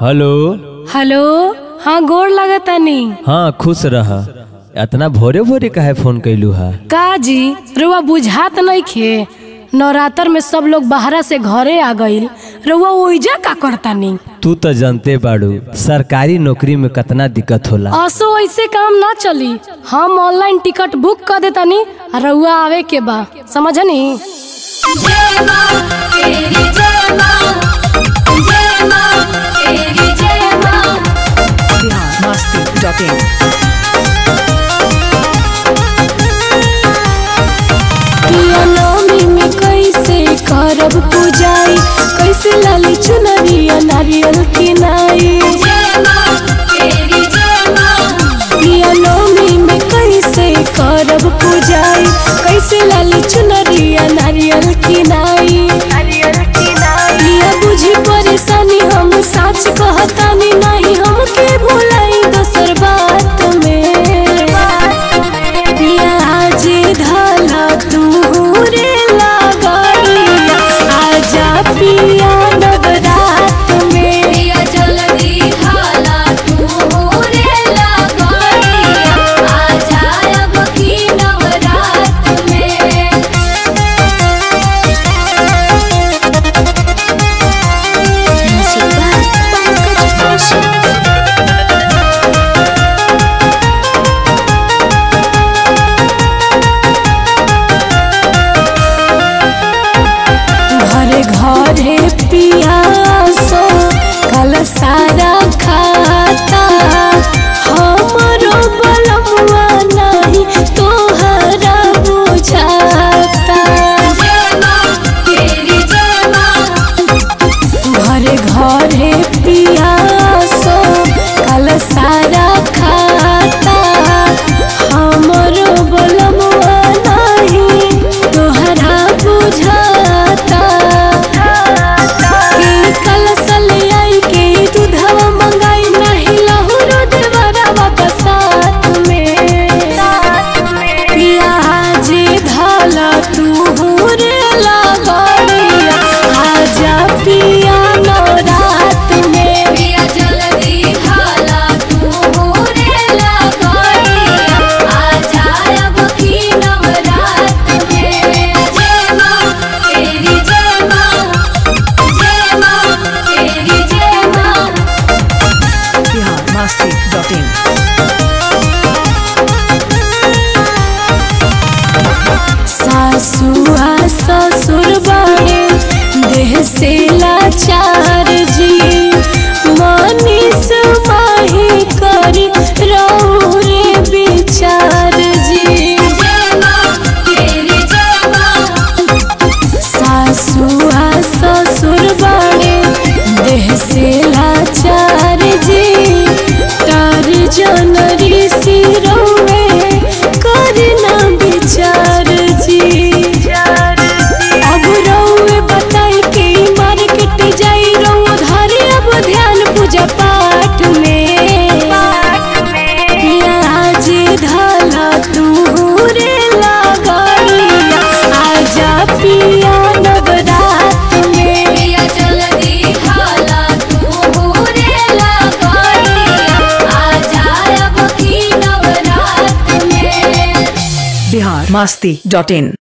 hello hello हाँ गोड़ लगतानी हाँ खुश रह इतना भोरे भोरे काहे फोन कैलू हा का जी रुआ बुझात नइखे नवरात्र में सब लोग बाहरा से घरे आ गईल रुआ ओइजा का करतानी तू तो जानते बाड़ू सरकारी नौकरी में कितना दिक्कत होला असो ऐसे काम ना चली हम ऑनलाइन टिकट बुक कर देतानी आ रउआ आवे के बा समझनी जय मां तेरी जय मां जय मां तेरी जय मां biharmasti.in पिया नवमी में कैसे करब पूजाई कैसे लाली चुनरिया नारियल किनाई जय मां तेरी जय मां पिया नवमी में कैसे करब पूजाई कैसे लाली चुनरिया नारियल किनाई पिया बुझी परेशानी हम साच कहतानी नहीं हमके भुलाई दोसर बात में पिया आज धाला तू रे लागड़िया आजा पिया नवरात में पिया जल्दी हाला तू रे लगड़िया आ जाए अब की नवरात में घरे घरे पिया सो कल सारा खाता हमरो बलमुआ नहीं तोहरा बुझाता जय मां तेरी जय मां घरे घरे पिया सो कल सारा खाता हमरो बलमुआ नहीं तोहरा बुझाता के कल सलियाई के दूधवा मंगाई नहीं लहुरो देवरा वापस साथ में पिया जे धाला तू रे लागड़िया आजा पिया नवरात में पिया जल्दी हाला तू रे लगड़िया आ जाए अब की नवरात में जय मां तेरी जय मां जय मां तेरी जय मां biharmasti.in सासुआ ससुर बड़े देह से लाचार जी मनीष माही करी रौरे विचार जी जय मां तेरी जय मां सासुआ ससुर बड़े देह से लाचार जी तार जन ऋषि रौवे करना विचार जी अब रौवे बताई के मार्केट जाई रौ धारे अब ध्यान पूजा पाठ में पिया जे धाला तू रे लागड़िया आजा पिया नवरात में पिया जल्दी हाला तू रे लगड़िया आ जाए अब की नवरात में biharmasti.in